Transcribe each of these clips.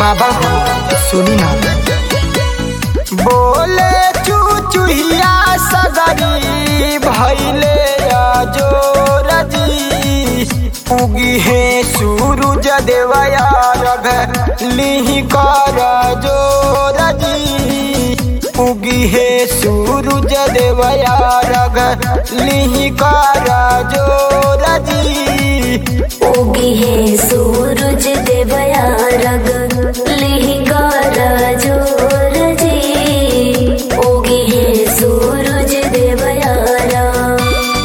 बाबा हो सुनी ना बोले चुचुहिया सगरी भैले जोर जी उगी है सूरज देवया रघ लिहि कर जोर जी उगी है सूरज देवया रघ लिहि कर जोर जी उगी है सूरज देवया रग लिहिकार जोर जी उगी है सूरज देवया रग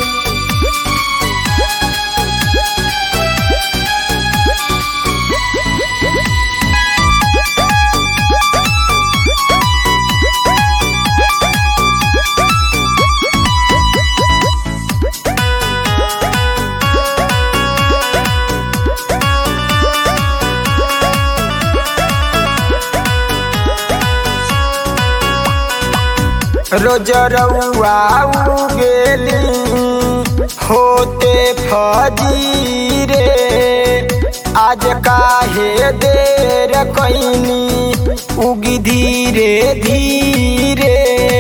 रोज रउआ गेली होते फजीरे आज काहे देर कैनी उगी धीरे धीरे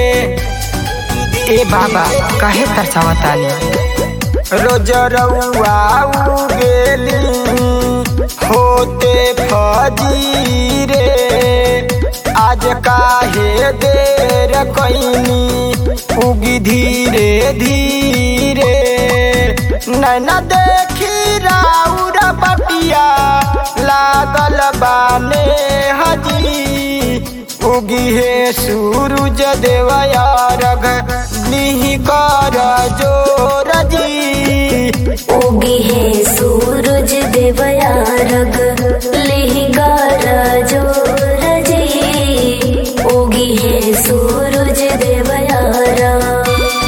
ए बाबा काहे तरसावतानी रोज रउआ गेली होते फजीरे आज काहे देर कैनी उगी धीरे धीरे नैना देखी राउर बटिया लागल बाने हजी उगी हे सूरज देवया रघ निहि कर जोर जी उगी है सूरज देवया रग लिहिकार जोर जी उगी है सूरज देवया रग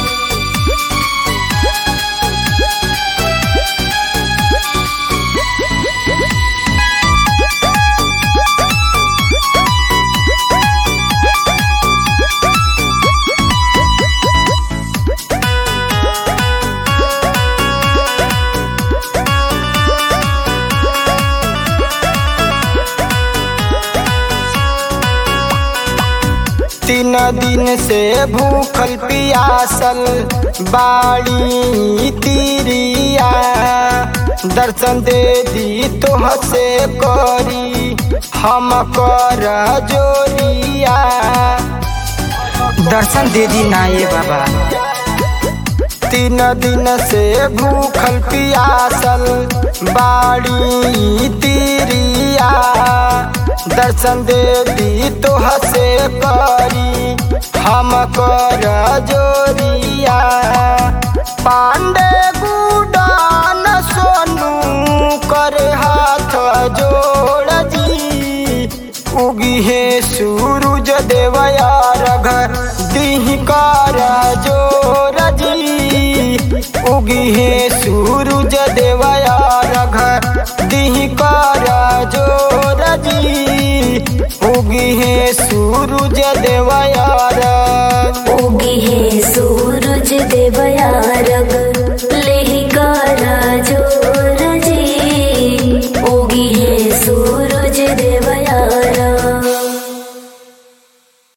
तीन दिन से भूखल पियासल बाड़ी तिरिया दर्शन दे दी तोह से करी हम कर जोरिया दर्शन दे दी ना ये बाबा तीन दिन से भूखल पियासल बाड़ी तिरिया दर्शन दे दी तोह से करी हम कर जोरिया पांडे गुडान सोनू कर हाथ जोड़ जी उगी है सूरज देवया रघ दिह कर जोर जी उगी है सूरज देवया रघ दिह कर जोर जी उगी है सूरज देवया रघ उगी है सूरज देवया रग